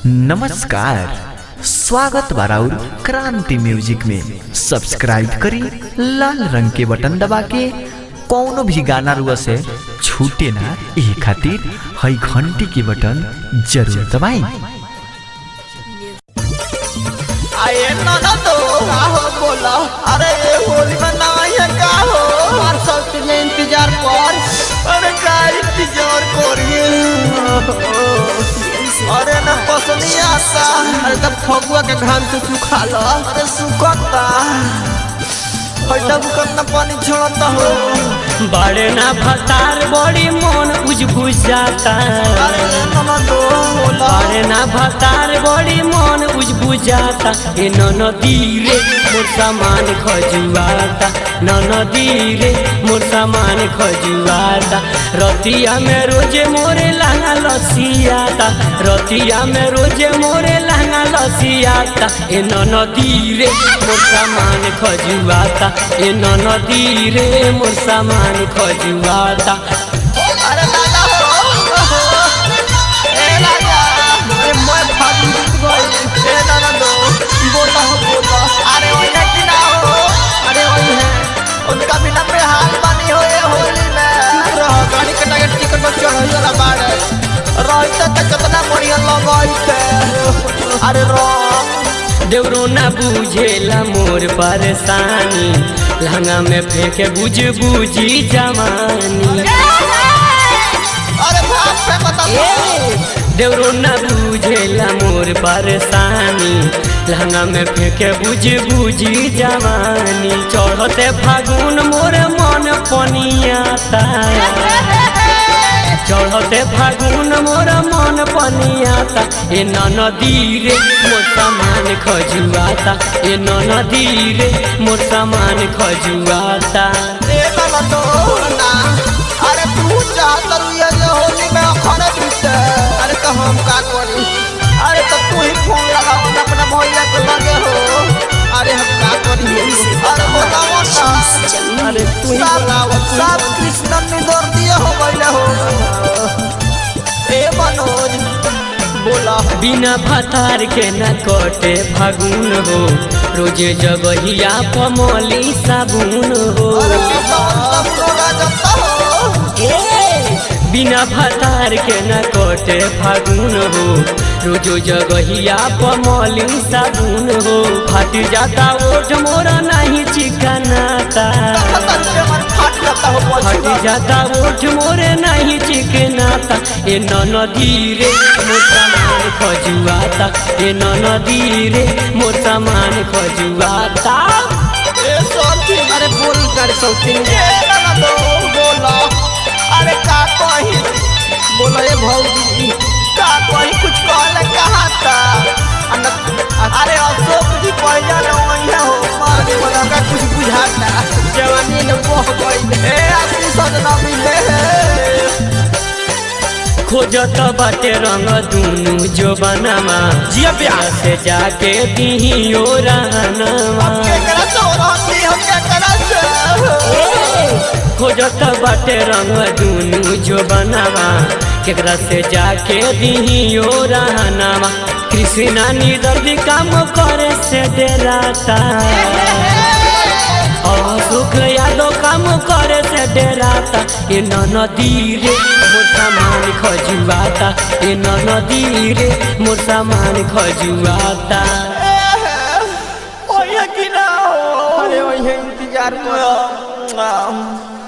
नमस्कार स्वागत बाराउर क्रांति म्यूजिक में सब्सक्राइब करी लाल रंग के बटन दबा के कौनो भी गाना रुआ से छूटे ना ये खातिर हई घंटी के बटन जरूर दबाई आए नाना तो का हो बोला अरे ये होली में ना है का हो हर सब तुझे इंतजार कर अरे का इंतजार करिए अरे ना पसंद नहीं आता अरे तब फगुआ के घाम से सुखा लो अरे सुखता हटा बुकतना पानी छोड़ता हो बड़े ना भतार बड़ी मन उजबुझ जाता अरे नाना तो बोला बड़े ना भतार बड़ी मन उजबुझ जाता ए नदी रे मोर सामान खजुआता नदी रे मोर सामान खजुआता रतिया में रोजे मोरे लहंगा लसियाता रतिया में रोजे मोरे लहंगा लसियाता ए नदी रे मोर सामान खजुआता ए नदी रे मोर सामान खजुआता अरे दादा हो ए राजा अरे मैं भागी जीत गई ए दादा दो बोला हो बोला अरे वही है कि ना हो अरे वही है उनका बिना पे हाल बनी हो ये होली में रह गाड़ी कटा के टिकट पर चढ़ वाला बाड़ रहता तो कितना बढ़िया लगाई थे अरे रंग देवरो ना बुझेला मोर परेशानी लहंगा में फेंके बुझ बुझी जवानी अरे भाग पे बता देवरो ना बुझेला मोर परेशानी लहंगा में फेंके बुझ बुझी जवानी चढ़ते फागुन मोर मन पनियाता चढ़ते फागुन मोर मन पनियाता ए नदी रे मोर सामान खजुआता ए नदी रे मोर सामान खजुआता ए दादा दो ना अरे तू चाहत रही है ये होली में अखरे बीते अरे तो हम का करी अरे तो तू ही फोन लगाओ ना अपना भैया को लगे हो अरे हम का करी अरे बताओ ना अरे तू ही बताओ सब कृष्ण ने दौड़ दिया हो गइले हो ए मनोज बोला बिना फतार के न कटे फागुन हो रोजे जगहिया पमली साबुन हो अरे किसान सब रोगा जाता हो बिना फतार के न कटे फागुन हो रोजो जगहिया पमली साबुन हो फट जाता ओठ मोरा नहीं चिकनाता पता नहीं मन फाट जाता हो फट पछुआ जाता ओठ मोरे नहीं चिकनाता ए नदी रे मोर सामान खजुआता ए नदी रे मोर सामान खजुआता ए साथी अरे बोल कर सौती ए ना दो बोला अरे का कही बोला ये भौजी का कही कुछ कहले कहा था अन- अरे अशोक जी पहले ने वही हो मारे वाला का कुछ बुझाता जवानी ने बह गई ए आशीष सजना मिले खोजत बाटे रंग दुनु जो बनावा जिया प्यार से जाके दिहियो रहनवा के करा तो रहती हम क्या करा से खोजत बाटे रंग दुनु जो बनावा केकरा से जाके दिहियो रहनवा कृष्णा निदर्दी काम करे से डेराता सुख यादव काम करे से डेराता ए नदी रे मोर सामान खजुआता ए नदी रे मोर सामान खजुआता ओए कि ना हो अरे वही इंतजार करो